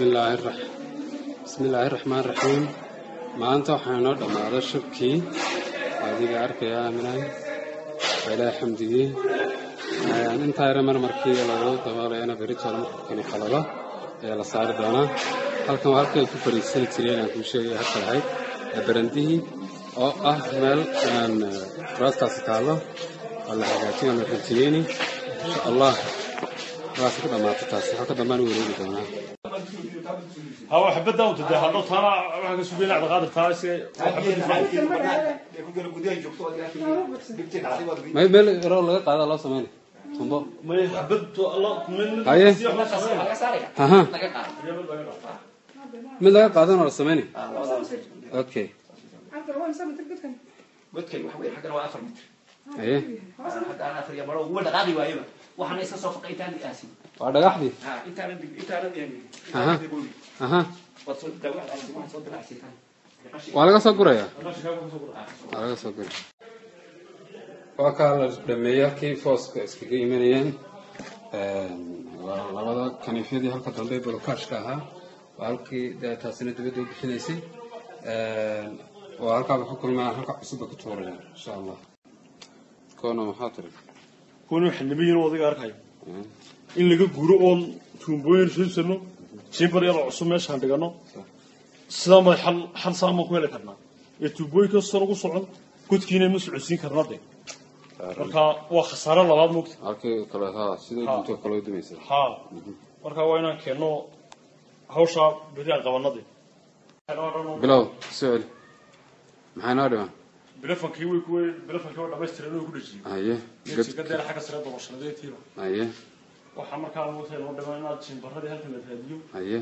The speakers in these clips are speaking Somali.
bismillaahi rax bismillaahi raxmaan raxiim maanta waxaa inoo dhammaaday shubkii adiga arkaya aaminay waa ilaahay xamdigii intaa yare marmarkii lagu daboolayana beritoole markuu kani qalalo ayaa la saari doonaa halkan waa halkii ay ku fadhiisani jireen aan kuu sheegay halka lahayd ee barandihii oo ah meel kuraastaasi taallo oo la hagaajin oo la rajiyeyni insha allah waase ku dhammaatay taasi halka dambaan u wareegi doonaa هو حبيت داوت ده هذا طالع واحد سوبي لعب غادر تاسي may meel yaroo laga qaada loo sameynay tumbo ما حبيت الله من haye aha mid laga qaadanoo la sameynay okay godkay waxa weeye xaggana waa afar mitir haye hadda aan afar iyo baro uga dhaqaaqi waayaba waxaana iska soo faqay intaan aasin waa dhagaxdii ha intaanan intaanan Aha. aha waad soo dawaa waxaad soo dilacsitaan waa laga soo gurayaa waa laga soo guraya waa kaa la dhameeyey halkii fooska iskaga imanayeen waa labada kaniifyadii halka dambe bolokaashka ahaa waa halkii dee taasina dibadda u bixinaysay waa halkaaba ku kulmaa halka cusubba ku tuuraya insha allah koona maxaa tiri كونوا حلمين وضيق أركاي إن لقى جرو أون تومبوين شو سنو شيمبر يلا عصام مش هندقنا سلام حل حل سام كويل كرنا يتوبوي كسر وصعد كنت كينا مسعسين كرنا ده marka waa khasaare labaad mugta halkii kale haa sidoo Ha. dunto kale u dumaysa ha marka waa inaan keenno hawsha beri aan qabanadii bilow soo celi maxaa noo dhiman bilafankii way kuway bilafankii waa dhamaystiran inuu ku dhajiyo haye geedsigadeera xagga sare doorashadadeetiiba haye waxaa markaa mugta loo dhiman inaad jimbaradii halkan la raadiyo haye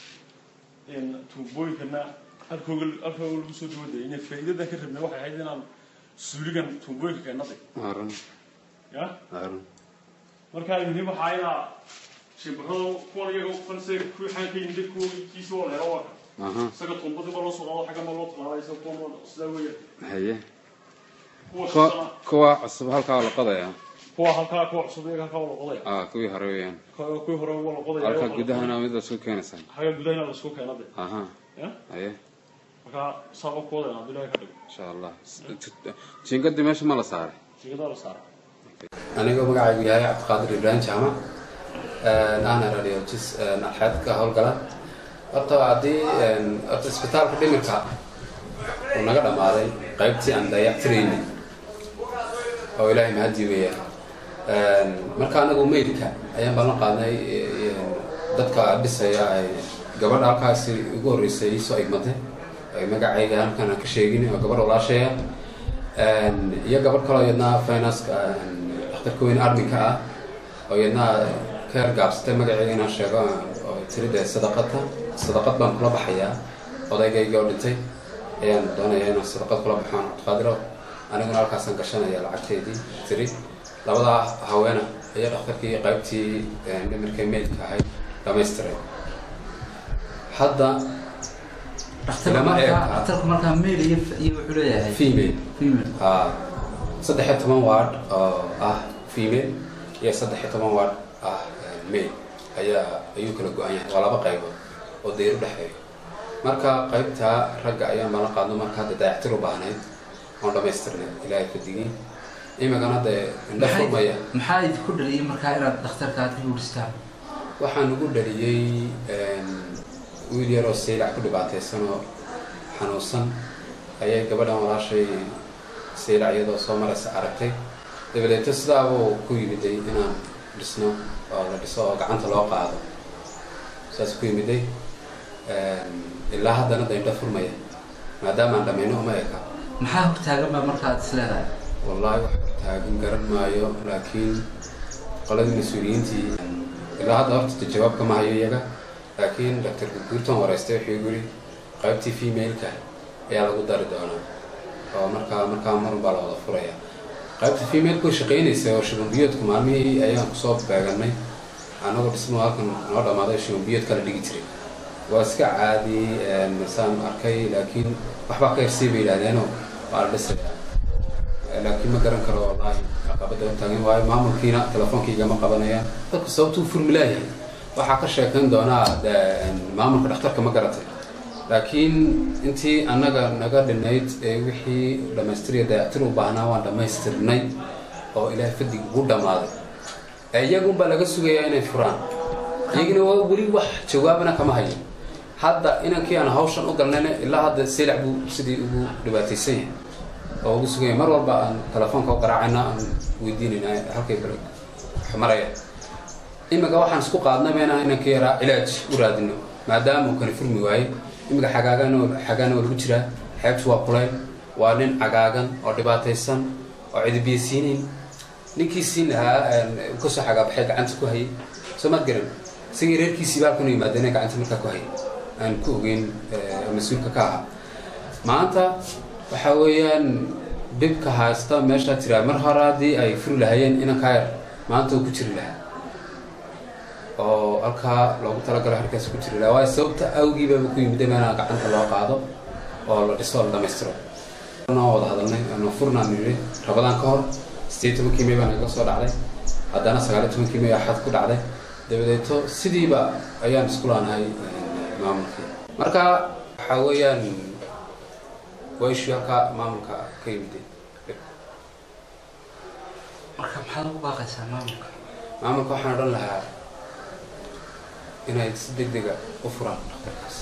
in tuubooyinkana halkooga halkooga lagu soo dawaday inay faa'iidadan ka rabnay waxay ahayd inaan suuligan tuubooyinka keenaday aaron ya aaron markaa muhiim waxaa inaa jimbarada kuwan iyaga fanse kuwii xaan ka yimid kuwa kiisa waa leero waa kan aha isaga tuumbadii ma loo soo qado xagga ma loo talaabay isaga kuwa ma sidaa weeya haye kuwa kuwa shaqana kuwa cusub halkaa waa la qodayaa kuwa halkaa kuwa cusub iyaga halkaa waa la qodaya ah kuwii hore weeyaan Kuwa- kuwii hore waa la qodaya halka gudahana mid lasoo keenaysaa xagga gudahana la isku keenade aha ya haye markaa saaba ku wadayna haddii ilahay ka dhigo insha allah jiingadii meesha ma la saaray jigadaa la saara anigoo magacaygu yahay cabdiqaadir ibraahim jaamac ahna radiologis alxeed ka howlgala horta haddii horta isbitaalka dhimirka uu naga dhammaaday qaybtii aan dayactiraynay oo ilaahay mahadii weeyaan marka anagu meydka ayaan ballan qaadnay dadka dhisaya ay gabadha halkaasi ugu horreysay iisoo igmatay ay magacayga halkan aan ka sheegin oo gabadh walaashaya iyo gabadh kaloo iyadna financeka dhakhtarka weyn arminka ah oo iyadna ka hergaabsatay magaceega inaan sheego oo tiri dee sadaqata sadaqad baan kula baxayaa odaygayga oo dhintay ayaan doonayaa inaan sadaqad kula baxo aan cabdiqaadiro aniguna halkaasaan gashanaya lacagteedii tiri labadaa haweena ayaa dhakhtarkii qaybtii dhimirka meydka ahayd dhamaystiray hadda Lama eega. dhakhtarku markaa mail iyo iyo wuxuu leeyahay female female Ah, saddex iyo toban ward oo ah female iyo saddex iyo toban ward ah eh, male ayaa ayuu kala go-an yahay waa laba qaybood oo dayr u dhexeeyo marka qaybta ragga ayaan bala qaadno marka hadda dayactir u baahnayd oon dhamaystirnay ilaahay fadigii imikana dee indha furmaya maxaa idinku dhaliyay markaa inaad dhakhtarka aad ka guuristaan waxaan ugu dhaliyey wiil yaroo saylac ku dhibaataysan oo xanuunsan ayay gabadhan walaashay saylac iyadoo soo maraysa aragtay dabadeeto sidaabuu ku yimiday inaan dhisno oo la dhiso oo gacanta loo qaado saas ku yimiday ilaa haddana daindha furmaya maadaama aan dhamayno uma eka maxaa hortaagan baa markaad is leedahay wallaahi wax taagan garan maayo laakiin qoladii mas-uuliyiintii ilaa hadda horta jawaab kama hayo iyaga laakiin dr guurton wareystay wuxuu igu yidhi qaybtii female-ka ayaa lagu dari doonaa oo markaa markaa marun baa la wada furaya qaybta female-ka way shaqaynaysa oo shubanbiyoodku maalmihii ayaan kusoo beeganay anagoo dhismo halkan noo dhammaaday shubanbiyood kala dhigi jiray waa iska caadi masaan arkay laakiin waxbaa ka hersay bay yidhahdeenoo waa la dhisayaa laakiin ma garan karo wallaahi caqabada u taagan waayo maamulkiina telefoonkaygama qabanayaan dadku sababtuu furmi laayahay waxaa ka sheekayn doonaa de- maamulka dhakhtarka ma garatay laakiin intii annaga naga dhinayd ee wixii dhammaystiriya dayactir u baahnaa waan dhammaystirnay oo ilaahay fadig ugu dhammaaday ee iyagunbaa laga sugayaa inay furaan iyagina waa weli wax jawaabana kama hayo hadda inankii aan hawshan u galnayna ilaa hadda silac buu sidii ugu dhibaataysan yahay oo ugu sugan yahay mar walba aan telefoonka u garaacayna aan weydiinayna halkay bal maraya imika waxaan isku qaadnayba inaan inankii yaraa cilaaj u raadino maadaama uu kala furmi waayey imika xagaagan xagaana waa lagu jiraa xeebtu waa kulayl waa nin cagaagan oo dhibaataysan oo cidibiyasiinayn ninkii siin lahaa uu kasoo xagaabaxay gacanta ku hayay soo maad garan isagii reerkiisii baa halkan u yimaadeen gacanta markaa ku hayay aan ku ogeyn eh, mas-uulka ka ahaa maanta waxa weeyaan dhibka haysta meeshaa tiraa mar hore haddii ay furi lahaayeen inankaa yar maanta uu ku jiri lahaa oo halkaa loogu talagalo halkaas ku jiri lahaa waayo sababta awgiibaba ku yimid inaa gacanta loo qaado oo la dhiso oo la dhammaystiro noo wada hadalnay ano furnaan nidhi rabadaan ka hor sideed tobankii may baa naga soo dhacday haddana sagaaliyo tobankii may axad ku dhacday dabadeeto sidiiba ayaan isku laanahay eh, maamulkii marka waxaa weeyaan waa ishii halkaa maamulka ka yimid marka maxaad ugu baaqaysaa maamulka maamulka waxaan odhan lahaa inay si deg dega u furaan dhakhtarkaas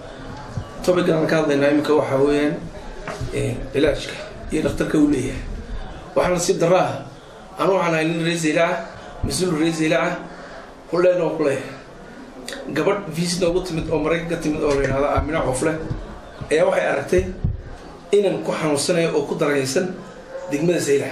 topican aan ka hadlaynaa imika waxaa weeyaan eh, cilaajka iyo dhakhtarka uu leeyahay waxaa nasiib darro ah anu waxaan ahay nin reesayla ah mas-uul reesayla ah huleen oo kuleeyahay gabadh visit noogu timid oo maraykanka timid oo la yidhahdo aamina cofle ayaa waxay aragtay inan ku xanuunsanayo oo ku daraysan degmada saylaha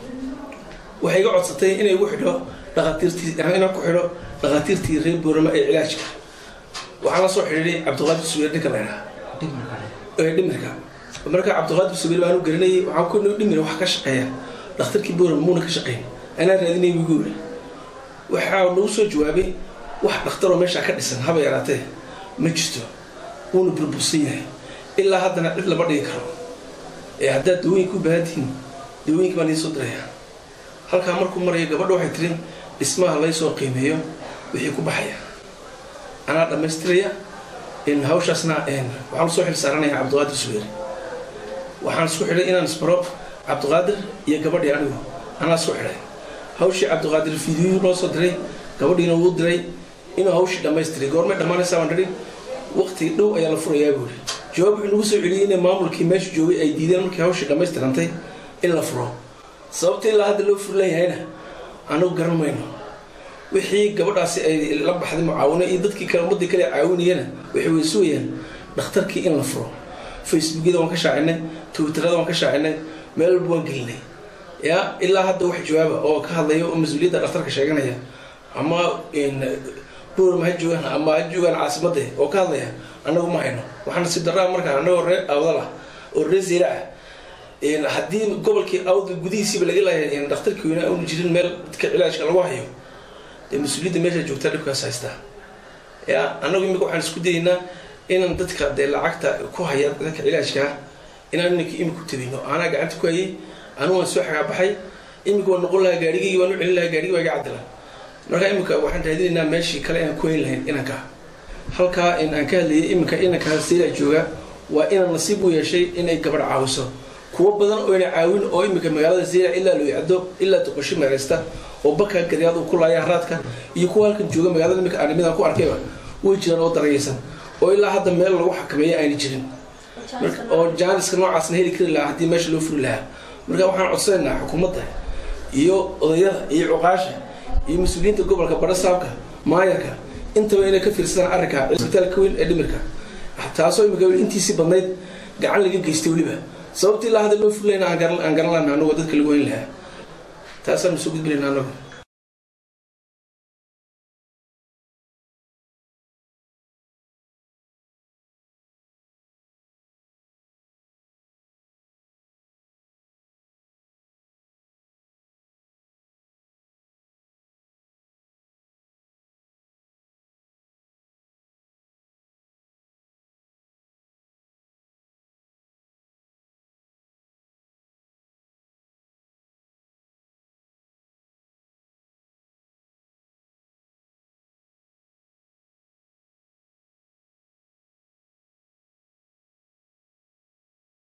waxay iga codsatay inay igu xidho dhakhaatiirtii inaan ku xidho dhakhaatiirtii reer boorama ee cilaajka waxaan la soo xidhiidhay cabdiqaadir sugeer ninka la yidhaha dhimirka ee dhimirka marka cabdiqaadir sugeer baan u garanayay waxaan ku dhimir wax ka shaqeeya dhakhtarkii boorama muuna ka shaqeyn anaa raadinay wiguura waxaa nagu soo jawaabay wax dhakhtaroo meeshaa ka dhisan haba yaraatee ma jirto wuuna burbursan yahay ilaa haddana cid lama dhigi karo ee haddaad dawooyinka u baahan tihiin dawooyinka baan idiin soo diraya halkaa markuu marayo gabadha waxay tiri dhismaha laysoo qiimeeyo wixii ku baxaya anaa dhammaystiraya in hawshaasna een, waxaan usoo xil saaranaya cabdiqaadir sugeer waxaan isku xidhay inaan isbaro cabdiqaadir iyo gabadhii anigu anaa isku xidhay hawshii cabdiqaadir fiidiyuu noo soo diray gabadhiina wuu diray inuu hawshii dhammaystiray goormay dhammaanaysaa baan dhihi waqti dhow ayaa la furayaa buuri jawaab wuxuu nagu soo celiyey inay maamulkii meesha joogay ay diideen markii hawshii dhammaystirantay in la furo sababta ilaa hadda loo furi leeyahayna anagu garan mayno wixii gabadhaasi ay la baxday mucaawino iyo dadkii kale ummadii kale caawinayana waxay weysugayaan dhakhtarkii in la furo facebookyada waan ka shaacinay twitterada waan ka shaacinay meel walba waan gelinay ya ilaa hadda wax jawaaba oo ka hadlaya oo mas-uuliyadda dhakhtarka sheeganaya ama buuram ha joogaan ama ha joogaan caasimadda oo ka hadlaya annagu ma hayno waxaana si daraa markaa annagoo ree awdal ah oo ree zira ah een, haddii gobolkii awda gudihiisiiba laga laaya dhakhtarkii weynaa aanu jirin meel dadka cilaajka lagu hayo dee mas-uuliyadda meesha joogtaa dhibkaas haystaa ya annagu imika waxaan isku dayaynaa inaan dadka dee lacagta ku haya dadka cilaajkaa inaan iminka imika u tabino anaa gacanta ku hayay anigu waan soo xagaabaxay imika waan noqon lahaa gaarigaygi waan u celin lahaa gaarigi baa iga cadila marka imika waxaan raadinaynaa meeshii kale inaan ku hayn lahayn inanka halkaa in aan ka hadlayay iminka inanka sayla jooga waa inaan nasiib u yeeshay inay gabadh caawiso kuwo badan oo ina caawin oo imika magaalada zeyla ilaa looyacdo ilaa duqasho meeraysta oo baka garyaad uu ku laaya haraadka iyo kuwa halkan jooga magaalada imika arrimidaan ku arkayba way jiraan oo darayaysan oo ilaa hadda meel lagu xakameeya ayna jirin marka oo jaaniska noocaasna heli kari lahaa haddii meesha loo furi lahaa marka waxaan codsanaynaa xukuumadda iyo odayada iyo cuqaasha iyo mas-uuliyiinta gobolka barasaabka maayarka intaba inay ka fiirsadaan arrinka cisbitaalka weyn ee dhimirka taasoo imika intiisii badnayd gacan laga geystay weliba sababtii ilaa hadda loo furi lahayna aan garan aan garan lahna anagoo dadka lagu hayn lahaa taasaan soo gudbinayna anagu